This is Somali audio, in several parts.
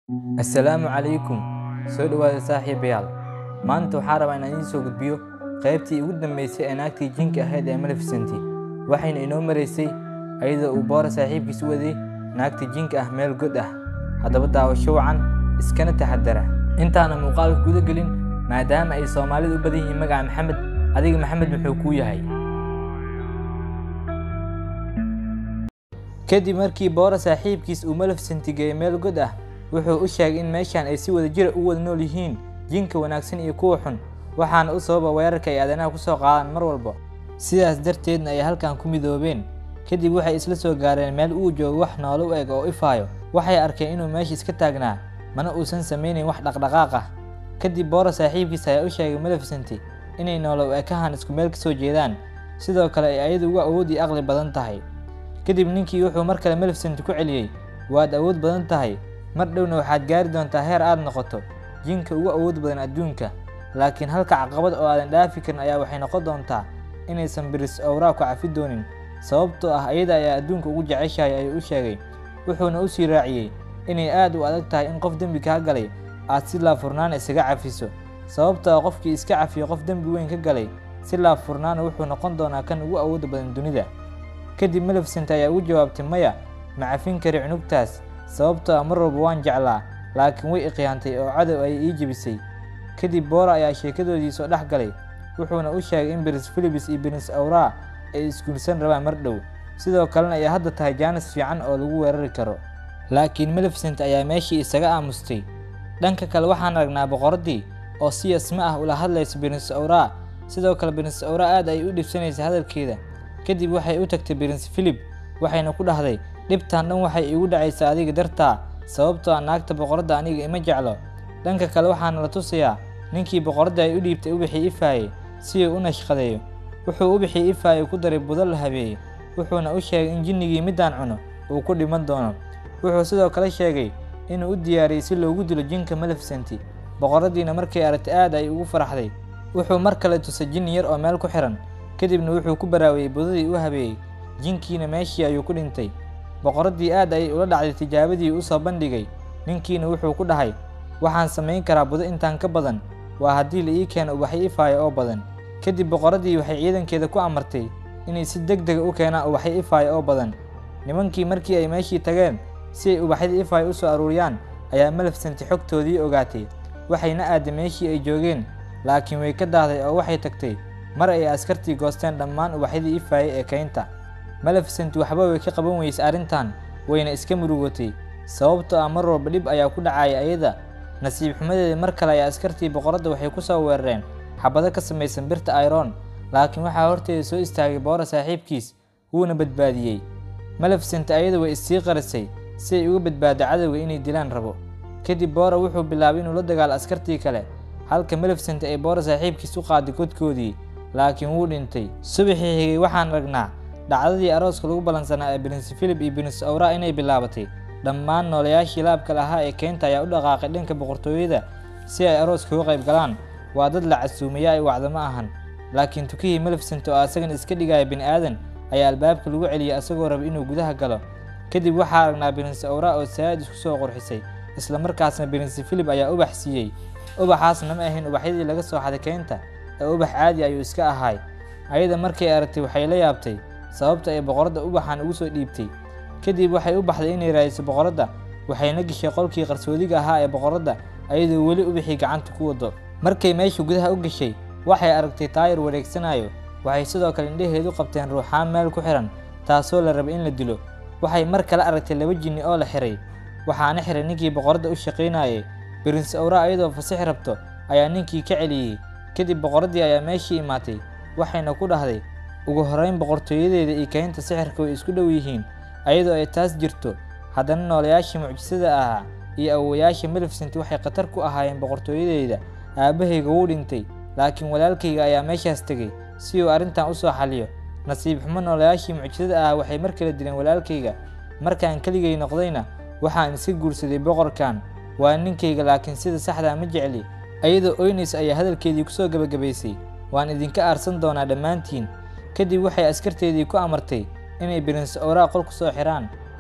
assalaamu calaykum soo dhowaada saaxiibayaal maanta waxaa rabaa inaan idiin soo gudbiyo qaybtii ugu dambeysay ee naagtii jinka ahayd ee malefisanti waxayna inoo maraysay ayadoo uu boora saaxiibkiis u waday naagtii jinka ah meel god ah haddaba daawasho wacan iskana taxadara intaana muuqaalka guda gelin maadaama ay soomaalidu u badan yihiin magaca maxamed adiga maxamed muxuu kuu yahay kadib markii boora saaxiibkiis uu malefisanti geeyey meel god ah wuxuu u sheegay in meeshan ay si wada jira u wada nool yihiin jinka wanaagsan iyo kuwa xun waxaana u sababa weerarka ay aadanaha ku soo qaadaan mar walba sidaas darteedna ay halkan ku midoobeen kadib waxay isla soo gaareen meel uu joogo wax noolo u eg oo ifaayo waxay arkeen inuu meesha iska taagnaa mana uusan samaynayn wax dhaqdhaqaaq ah kadib boora saaxiibkiis ayaa u sheegay malefisanti inay noolo u ekahan isku meel ka soo jeedaan sidoo kale ay ayadu uga awood iyo aqli badan tahay kadib ninkii wuxuu mar kale malefisanti ku celiyey waad awood badan tahay mar dhowna waxaad gaari doontaa heer aad noqoto jinka ugu awood badan adduunka laakiin halka caqabad oo aadan dhaafi karin ayaa waxay noqon doontaa inaysan biris owraa ku cafi doonin sababtoo ah ayada ayaa adduunka ugu jeceshahay ayuu u sheegay wuxuuna u sii raaciyey inay aad u adag tahay in qof dembi kaa galay aad si laafurnaan isaga cafiso sababtoo ah qofkii iska cafiyo qof dembi weyn ka galay si laafurnaana wuxuu noqon doonaa kan ugu awoodda badan dunida kadib maleficent ayaa ugu jawaabtay maya ma cafin kari cunugtaas sababtoo ah mar walba waan jeclaa laakiin way iqiyaantay oo cadow ayay ii jebisay kadib boora ayaa sheekadoodii soo dhex galay wuxuuna u sheegay in biris filibis iyo biris awraa ay isguulsan rabaan mar dhow sidoo kalena ay hadda tahay jaanis fiican oo lagu weerari karo laakiin maleficent ayaa meeshii isaga aamustay dhanka kale waxaan aragnaa boqoraddii oo si yasma ah ula hadlaysa biris awraa sidoo kale biris awraa aad ay u dhibsanaysa hadalkeeda kadib waxay u tagtay biris filib waxayna ku dhahday dhibtan dhan waxay iigu dhacaysaa adiga dartaa sababtoo ah naagta boqoradda aniga ima jeclo dhanka kale waxaana la tusayaa ninkii boqoradda ay u dhiibtay ubixii ifaaye si uu u nashqadeeyo wuxuu ubixii ifaaye ku daray budo la habeeyey wuxuuna u sheegay in jinnigii middaan cuno uu ku dhiman doono wuxuu sidoo kale sheegay inuu u diyaariyey si loogu dilo jinka malefisanti boqoraddiina markay aragtay aad ay ugu faraxday wuxuu mar kale tusay jinni yar oo meel ku xihan kadibna wuxuu ku baraawiyey budadii u habeeyey jinkiina meeshii ayuu ku dhintay boqoraddii aad ayay ula dhacday tijaabadii u soo bandhigay ninkiina wuxuu ku dhahay waxaan samayn karaa budo intaan ka badan waa haddii la ii keeno ubaxyo ifaayo oo badan kadib boqoraddii waxay ciidankeeda ku amartay inay si deg dega u keenaan ubaxyo ifaayo oo badan nimankii markii ay meeshii tageen si ay ubaxyada ifaayo u soo aruuriyaan ayaa malefisanti xogtoodii ogaatay waxayna aaday meeshii ay joogeen laakiin way ka daahday oo waxay tagtay mar ay askartii goosteen dhammaan ubaxyadii ifaaye ee keynta maleficent waxba way ka qaban weysay arrintan wayna iska murugootay sababtoo ah mar walba dhib ayaa ku dhacaya ayada nasiib xumadeeda mar kale ayaa askartii boqoradda waxay ku soo weerareen xabado ka samaysan birta iron laakiin waxaa horteeda soo istaagay boora saaxiibkiis wuuna badbaadiyey maleficent ayada way issii qarisay si ay uga badbaado cadowga inay dilaan rabo kadib boora wuxuu bilaabay inuu la dagaalo askartii kale halka maleficent ay boora saaxiibkiis u qaaday godkoodii laakiin wuu dhintay subaxii xigay waxaan aragnaa dhacdadii arooska lagu ballansanaa ee birinsi filib iyo birinsi awraa inay bilaabatay dhammaan noolayaashii laabka lahaa ee keynta ayaa u dhaqaaqay dhanka boqortooyada si ay arooska uga qayb galaan waa dad la casuumaya ay wacdo ma ahan laakiin tukihii maleficent oo asagan iska dhigaya bini aadan ayaa albaabka lagu celiyey asagoo raba inuu gudaha galo kadib waxaa aragnaa birinsi awraa oo saa'id isku soo qurxisay isla markaasna birinsi filib ayaa ubax siiyey ubaxaasna ma ahayn ubaxyadii laga soo xaday keynta ee ubax caadi ayuu iska ahaay ayada markay aragtay waxay la yaabtay sababta ay boqoradda ubaxan ugu soo dhiibtay kadib waxay u baxday inay raadiso boqoradda waxayna gashay qolkii qarsoodiga ahaa ee boqoradda ayadoo weli ubixii gacanta ku wado markay meesha gudaha u gashay waxay aragtay taayar wareegsanayo waxay sidoo kale indhaheedu qabteen ruuxaan meel ku xihan taasoo la rabay in la dilo waxay mar kale aragtay laba jinni oo la xihay waxaana xihay ninkii boqoradda u shaqaynayay birinsi awra ayadoo fasixi rabto ayaa ninkii ka celiyey kadib boqoraddii ayaa meeshii imaatay waxayna ku dhahday ugu horrayn boqortooyadeeda iyo keynta sixirka way isku dhow yihiin ayadoo ay taas jirto haddana noolayaashii mucjisada ahaa iyo awowayaasha maleficent waxay khatar ku ahaayeen boqortooyadeyda aabbahayga wuu dhintay laakiin walaalkayga ayaa meeshaas tegey si uu arrintan u soo xaliyo nasiib xumo noolayaashii mucjisada ahaa waxay mar kale dileen walaalkayga markaan keligay noqdayna waxaan iska guursaday boqorkan waa ninkayga laakiin sida saxdaa ma jecli ayadoo oynays ayaa hadalkeedii kusoo gebagabaysay waan idinka aarsan doonaa dhammaantiin kadib waxay askarteedii ku amartay inay birinsi owraa qol ku soo xidhaan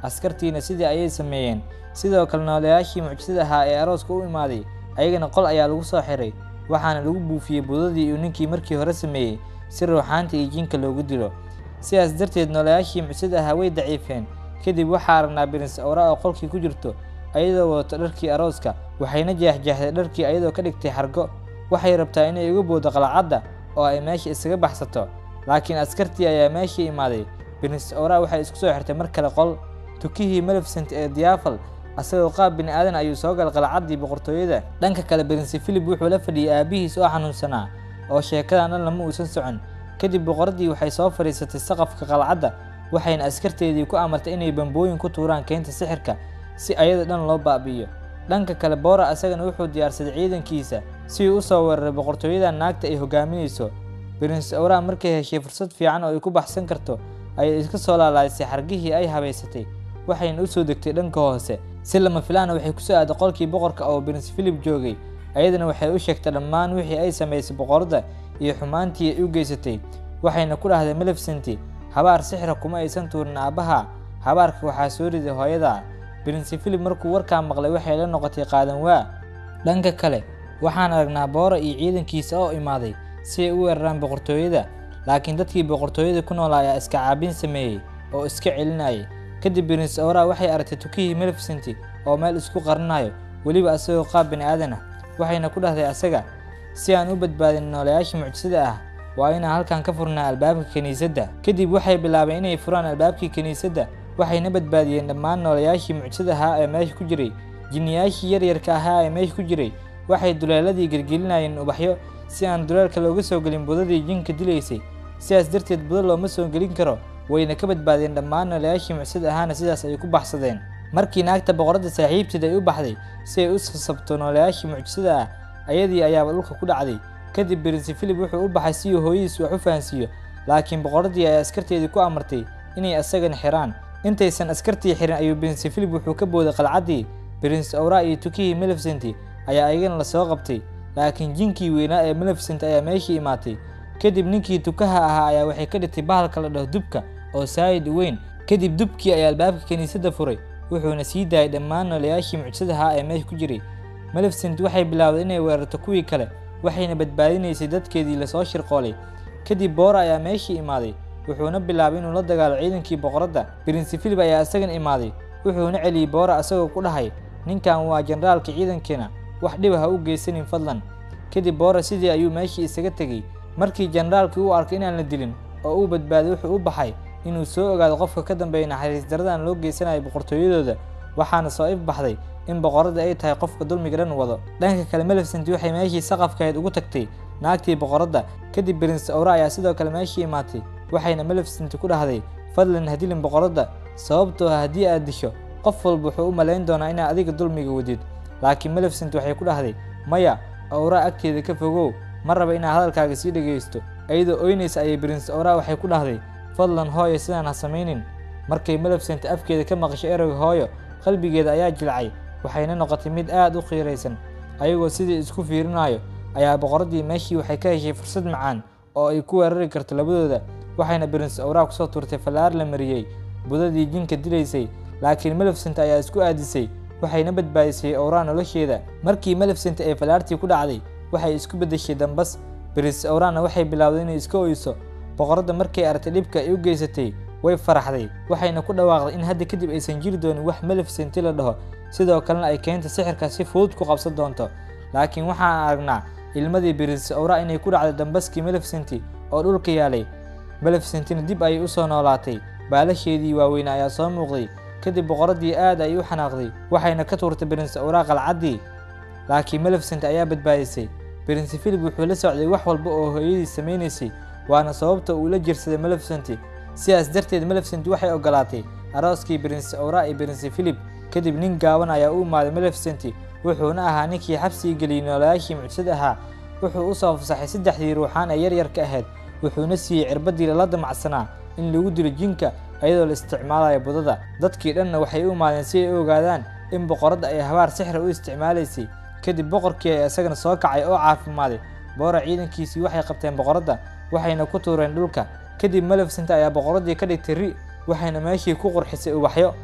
askartiina sidii ayay sameeyeen sidoo kale noolayaashii mucjisada ahaa ee arooska u imaaday ayagana qol ayaa lagu soo xiray waxaana lagu buufiyey budadii uu ninkii markii hore sameeyey si ruuxaanta iyo jinka loogu dilo sidaas darteed noolayaashii mucjisada ahaa way daciifeen kadib waxaa aragnaa brince owra oo qolkii ku jirto ayadoo wadato dharkii arooska waxayna jeexjeexday dharkii ayadoo ka dhigtay xargo waxay rabtaa inay uga boodo qalcadda oo ay meesha isaga baxsato laakiin askartii ayaa meeshii imaaday brince owra waxay isku soo xirtay mar kale qol tukihii malefsent ee diyaafal asagoo qaab bini aadan ayuu soo galay qalcaddii boqortooyada dhanka kale brince philip wuxuu la fadhiyey aabihiis oo xanuunsanaa oo sheekadan dhan lama uusan socon kadib boqoraddii waxay soo fadhiisatay saqafka qalcadda waxayna askarteedii ku amartay inay bambooyin ku tuuraan keynta sixirka si ayada dhan loo baabi'iyo dhanka kale boora asagana wuxuu diyaarsaday ciidankiisa si uu u soo weeraray boqortooyada naagta ay hogaaminayso brince owra markay heshay fursad fiican oo ay ku baxsan karto ayay iska soo laalaysay xargihii ay habaysatay waxayna u soo degtay dhanka hoose si lama filaana waxay kusoo aaday qolkii boqorka oo brince philip joogay ayadana waxay u sheegtay dhammaan wixii ay samaysay boqoradda iyo xumaantii ay u geysatay waxayna ku dhahday malefsenti habaar sixra kuma aysan tuurin aabbaha habaarka waxaa soo riday hooyada brince philip markuu warkaa maqlay waxay la noqotay qaadan waa dhanka kale waxaan aragnaa boora iyo ciidankiisa oo imaaday si ay u weeraraan boqortooyada laakiin dadkii boqortooyada ku noolaa ayaa iska caabin sameeyey oo iska celinayay kadib brince owra waxay aragtay tukihii malefsenti oo meel isku qarinayo weliba asagoo qaab bini aadan ah waxayna ku dhahday asaga si aan u badbaadin noolayaasha mucjisada ah waa inaan halkan ka furnaa albaabka kiniisadda kadib waxay bilaabeen inay furaan albaabkii kiniisadda waxayna badbaadiyeen dhammaan noolayaashii mucjisada ahaa ee meesha ku jiray jinniyaashii yaryarka ahaa ee meesha ku jiray waxay duleeladii gelgelinayeen ubaxyo si aan duleelka looga soo gelin budadii jinka dilaysay sidaas darteed budo looma soo gelin karo wayna ka badbaadeen dhammaan noolayaashii mucjisada ahaana sidaas ayay ku baxsadeen markii naagta boqoradda saaxiibteed ay u baxday si ay u sasabto noolayaashii mucjisada ah ayadii ayaaba dhulka ku dhacday kadib brince philip wuxuu u baxay si uu hooyadiis wax u fahansiiyo laakiin boqoraddii ay askarteedii ku amartay inay asagana xiraan intaysan askartii xirin ayuu brince philip wuxuu ka booday qalcaddii brince owra iyo tukihii malefsenti ayaa ayagana lasoo qabtay laakiin jinkii weynaa ee malefsent ayaa meeshii imaatay kadib ninkii tukaha ahaa ayaa waxay ka dhigtay bahalka la dhaho dubka oo saayid weyn kadib dubkii ayaa albaabka kiniisadda furay wuxuuna sii daayay dhammaan noolayaashii mucjisada ahaa ee meesha ku jiray malefsent waxay bilaawday inay weerarto kuwii kale waxayna badbaadinaysay dadkeedii lasoo shirqoolay kadib boora ayaa meeshii imaaday wuxuuna bilaabay inuu la dagaalo ciidankii boqoradda brince philip ayaa isagana imaaday wuxuuna celiyey boora asagoo ku dhahay ninkan waa generaalka ciidankeena wax dhiba ha u geysanin fadlan kadib boora sidii ayuu meeshii isaga tegey markii generaalkii uu arkay inaan la dilin oo uu badbaaday wuxuu u baxay inuu soo ogaado qofka ka dambeeya naxariis daradan loo geysanayo boqortooyadooda waxaana soo if baxday in boqoradda ay tahay qofka dulmiga dhan wado dhanka kale malefsent waxay meeshii saqafkahayd ugu tagtay naagtii boqoradda kadib brince owra ayaa sidoo kale meeshii imaatay waxayna malefsent ku dhahday fadlan ha dilin boqoradda sababtoo ah haddii aad disho qof walba wuxuu u malayn doonaa inaad adiga dulmiga wadid laakiin malefsent waxay ku dhahday maya owra agteeda ka fogow ma raba inaad hadalkaaga sii dhegaysto iyadoo oynaysa ayay brince owra waxay ku dhahday fadlan hooyo sidaan ha samaynin markay malefsent afkeeda ka maqashay ereyga hooyo qalbigeeda ayaa jilcay waxayna noqotay mid aad u qiiraysan ayagoo sidii isku fiirinayo ayaa boqoraddii meeshii waxay ka heshay fursad macaan oo ay ku weerari karto labadooda waxayna brince owra kusoo turtay fallaar la mariyey budadii jinka dilaysay laakiin malefsent ayaa isku aadisay waxayna badbaadisay owra nolosheeda markii malefsent ay fallaartii ku dhacday waxay isku beddeshay dambas brince owrana waxay bilowday inay iska oyso boqoradda markay aragtay dhibka ay u geysatay way faraxday waxayna ku dhawaaqday in hadda kadib aysan jiri doonin wax malefsenti la dhaho sidoo kalena ay keenta sixirka si fudud ku qabsan doonto laakiin waxaan aragnaa ilmadii brince owra inay ku dhacday dambaskii malefsenti oo dhulka yaalay malefsentina dib ayay u soo noolaatay baalasheedii waaweyn ayaa soo muuqday kadib boqoraddii aad ay u xanaaqday waxayna ka tuurtay brince owra qalcaddii laakiin malefsent ayaa badbaadisay brince philip wuxuu la socday wax walba oo hooyadii samaynaysay waana sababta uu la jirsaday malefsenti sidaas darteed malefsent waxay ogolaatay arooskii brince owra iyo brince philip kadib nin gaaban ayaa u imaaday malefsenti wuxuuna ahaa ninkii xabsii geliyey noolayaashii mucjisada ahaa wuxuu u soo fasaxay saddexdii ruuxaan ee yaryarka ahayd wuxuuna siiyey cirbaddii lala damacsanaa in lagu dilo jinka iyadoo la isticmaalayo budada dadkii dhanna waxay u imaadeen si ay u ogaadaan in boqoradda ay habaar sixra u isticmaalaysay kadib boqorkii ayaa isagana soo kacay oo caafimaaday boora ciidankiisii waxay qabteen boqoradda waxayna ku tuureen dhulka kadib malefsent ayaa boqoraddii ka dhigtay ri waxayna meeshii ku qurxisay ubaxyo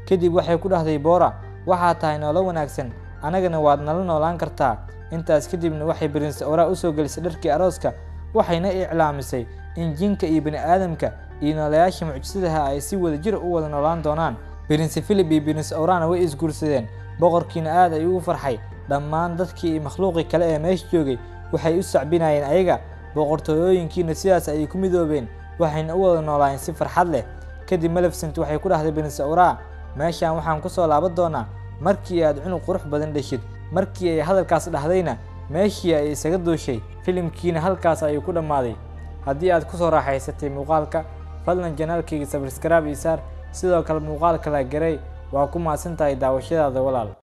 kadib waxay ku dhahday boora waxaad tahay noolo wanaagsan annagana waad nala noolaan kartaa intaas kadibna waxay brinse ora u soo gelisay dharkii arooska waxayna iclaamisay in jinka iyo bini aadamka iyo noolayaasha mucjisadaha ay si wada jir u wada noolaan doonaan brinse philip iyo brinse orana way isguursadeen boqorkiina aad ayuu u farxay dhammaan dadkii iyo makhluuqii kale ee meesha joogay waxay u sacbinayeen ayaga boqortooyooyinkiina sidaas ayay ku midoobeen waxayna u wada noolaayeen si farxad leh kadib malefsent waxay ku dhahday brinse ora meeshaan waxaan ku soo laaban doonaa markii aad cunug qurux badan dheshid markii ay hadalkaas dhahdayna meeshii ay isaga duushay filimkiina halkaas ayuu ku dhammaaday haddii aad ku soo raaxaysatay muuqaalka fadlan janaalkayga sabskraib iyo saar sidoo kale muuqaalka la garay waa ku mahadsan tahay daawashadaada walaal